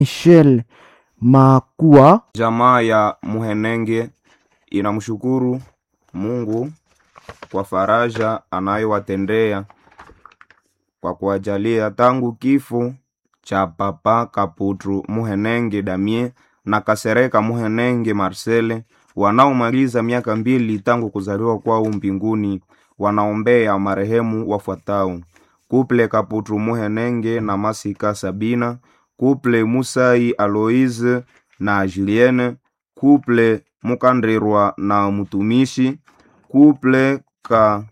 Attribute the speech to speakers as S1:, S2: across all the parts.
S1: Michel Makua
S2: Jamaa ya Muhenenge inamshukuru Mungu kwa faraja anayowatendea kwa kuwajalia tangu kifo cha Papa Kaputru Muhenenge Damien na Kasereka Muhenenge Marcele wanaomaliza miaka mbili tangu kuzaliwa kwao mbinguni. Wanaombea marehemu wafuatao: Kuple Kaputru Muhenenge na Masika Sabina, Kuple Musai Aloise na Julienne, Kuple Mukandirwa na Mutumishi, Kuple ka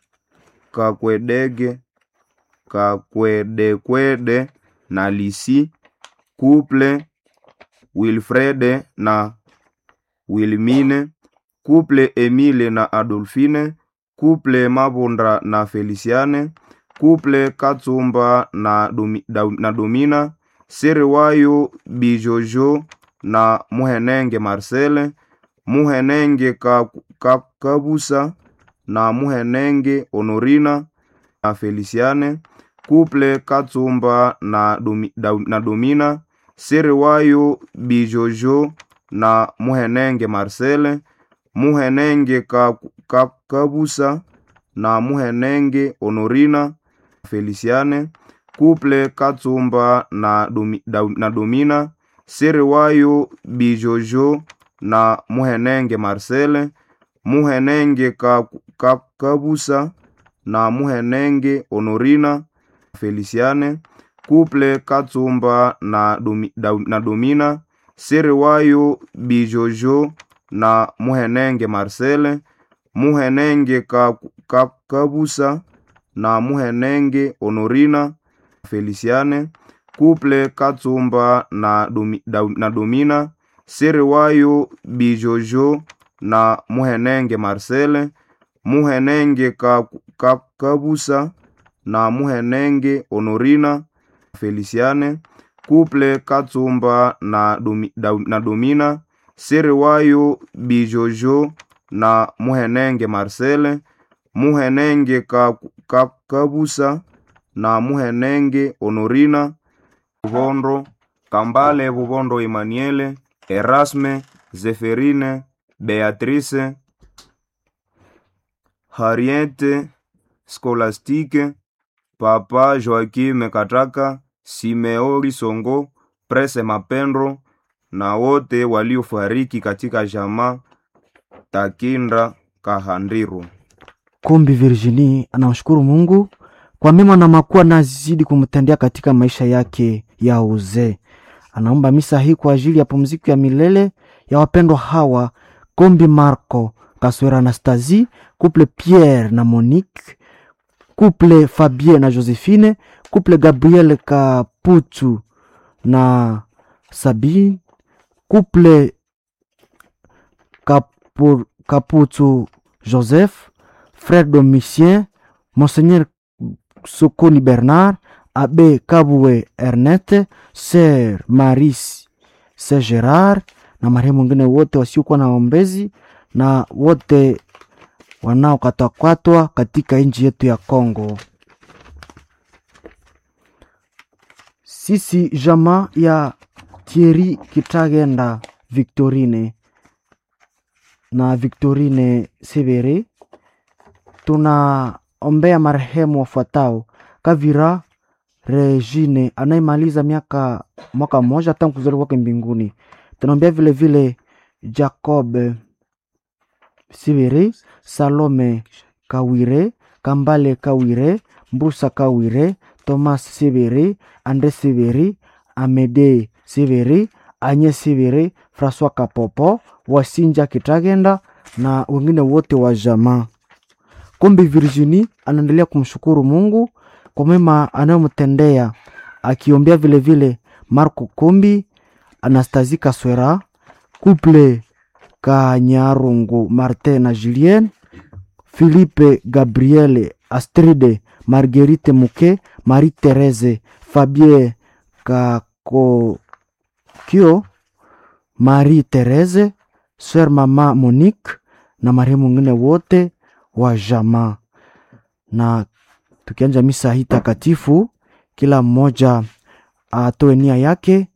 S2: Kakwedege Kakwedekwede na Lisi, Kuple Wilfrede na Wilmine, Kuple Emile na Adolfine, Kuple Mabondra na Feliciane, Kuple Katsumba na, Domi, da, na Domina, Seriwayo Bijojo na Muhenenge Marcele, Muhenenge ka, ka, Kabusa na Muhenenge Honorina na Feliciane, Kuple Katsumba na, Domi, da, na Domina, Seriwayo Bijojo na Muhenenge Marcele, Muhenenge ka, ka, Kabusa na Muhenenge Honorina Feliciane, Kuple Katsumba na, Domi, da, na Domina, Seriwayo Bijojo na Muhenenge Marcele, Muhenenge ka, ka, Kabusa na Muhenenge Honorina Feliciane, Kuple Katsumba na, Domi, da, na Domina, Seriwayo Bijojo na Muhenenge Marcele, Muhenenge ka, ka, Kabusa na Muhenenge Honorina Feliciane, Kuple Katsumba na, Domi, da, na Domina, Seriwayo Bijojo na Muhenenge Marcele, Muhenenge ka, ka, Kabusa na Muhenenge Honorina Feliciane, Kuple Katsumba na, Domi, da, na Domina, Seriwayo Bijojo na Muhenenge Marcele, Muhenenge ka, ka, Kabusa na Muhenenge Honorina Bubondo, Kambale Bubondo Emmanuele, Erasme, Zeferine, Beatrice, Harriete, Scolastique, Papa Joaquim Kataka, Simeori Songo, Prese Mapendro na wote waliofariki katika jamaa Takinda Kahandiro.
S1: Kumbi Virginie anamshukuru Mungu kwa mema na makuu anazidi kumtendea katika maisha yake ya uzee. Anaomba misa hii kwa ajili ya pumziko ya milele ya wapendwa hawa Kombi Marco Kaswera Anastasie, couple Pierre na Monique, couple Fabien na Josephine, couple Gabriel Kaputu na Sabine, couple Kapu, Kaputu Joseph, frère Domitien, Monseigneur Sokoni Bernard, Abbé Kabwe Ernest, Sœur Maris Sœur Gerard na marehemu wengine wote wasiokuwa na ombezi na wote wanaokatwakatwa katika nchi yetu ya Kongo. Sisi jamaa ya Thierry Kitagenda Victorine na Victorine Severe tunaombea marehemu wafuatao: Kavira Regine anayemaliza miaka mwaka mmoja tangu kuzaliwa kwake mbinguni. Tunaombea vile vile Jacob Sivere, Salome Kawire, Kambale Kawire, Mbusa Kawire, Thomas Sivere, Andre Sivere, Amede Sivere, Anye Sivere, Francois Kapopo, Wasinja Kitagenda na wengine wote wa jamaa. Kombi Virginie anaendelea kumshukuru Mungu kwa mema anayomtendea akiombea vile vile Marco Kombi, Anastasie Kaswera, Couple Kanyarungu Martin na Julien, Philippe Gabriele, Astride, Marguerite Muke, Marie Therese, Fabien Kakokio, Marie Therese, Sœur Mama Monique na marehemu wengine wote wa jamaa. Na tukianja misa hii takatifu, kila mmoja atoe nia yake